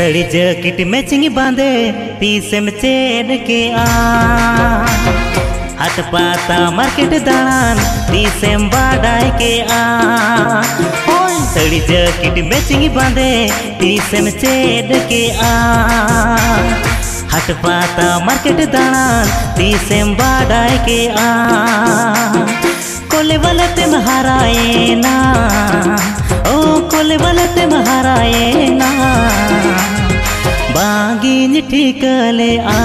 सड़ी jacket matching बांधे तीस में चेन के आ हाथ पाता मार्केट दान तीस में बाडाय के आ ओए सड़ी जैकेट मैचिंग बांधे तीस में चेन के आ हाथ पाता मार्केट दान तीस में बाडाय के आ कोले वाला ते महाराए ना ओ कोले वाला ते महाराए ना बागिन ठीकले आ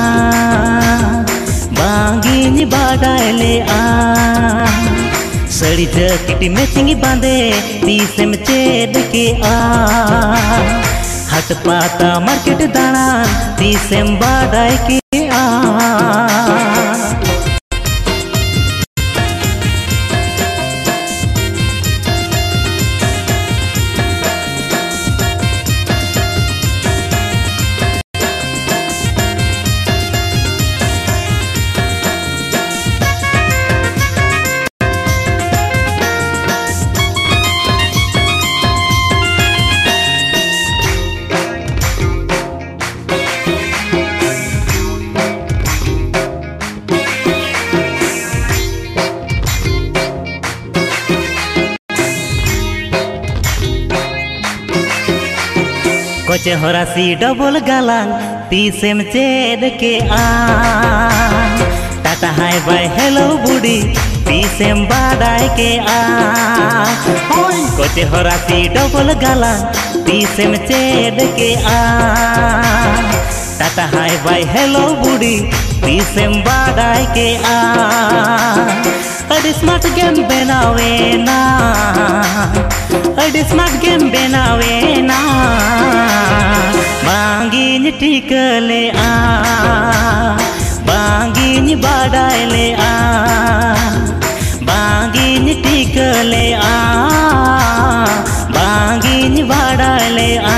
बागिन बाडायले आ सड़ी जैकेट मैचिंग बांधे तीस में चेद के आ हट पाता मार्केट दाना तीस में बाडाय के आ कोचे होरासी डबल गालांग तीसेम चेद के आ टाटा हाय बाय हेलो बुडी तीसेम बाडाय के आ कोचे होरासी डबल गालांग तीसेम चेद के आ टाटा हाय बाय हेलो बुडी तीसेम बाडाय के आ अरे स्मार्ट गेम बनावे ना अरे स्मार्ट गेम बनावे ना बांगिन टिकले आ बांगिन बाडायले आ बांगिन टिकले आ बांगिन बाडायले आ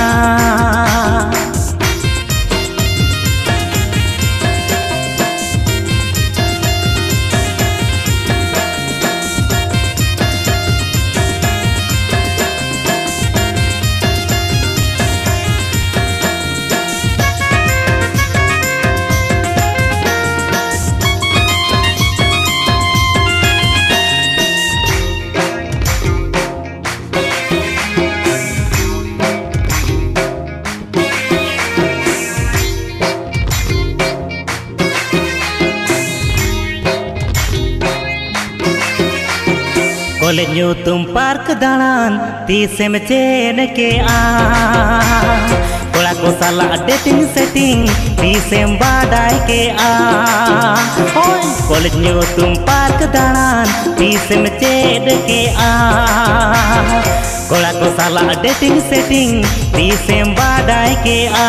कॉलेज न्यू तुम पार्क दाड़ान तीसे में चेन के आ कोड़ा को साला डेटिंग सेटिंग तीसे में बाडाय के आ कॉलेज न्यू तुम पार्क दाड़ान तीसे में चेन के आ कोड़ा को साला डेटिंग सेटिंग तीसे में बाडाय के आ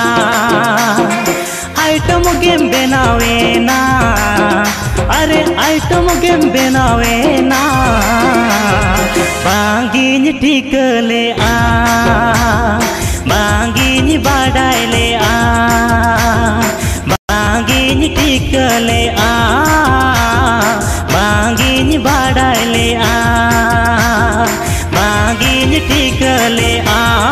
आइटम गेम बनावे ना अरे आइटम गेम बनावे ना बांगिन ठीकले आ बांगिन बाडायले आ बांगिन ठीकले आ बांगिन बाडायले आ बांगिन ठीकले आ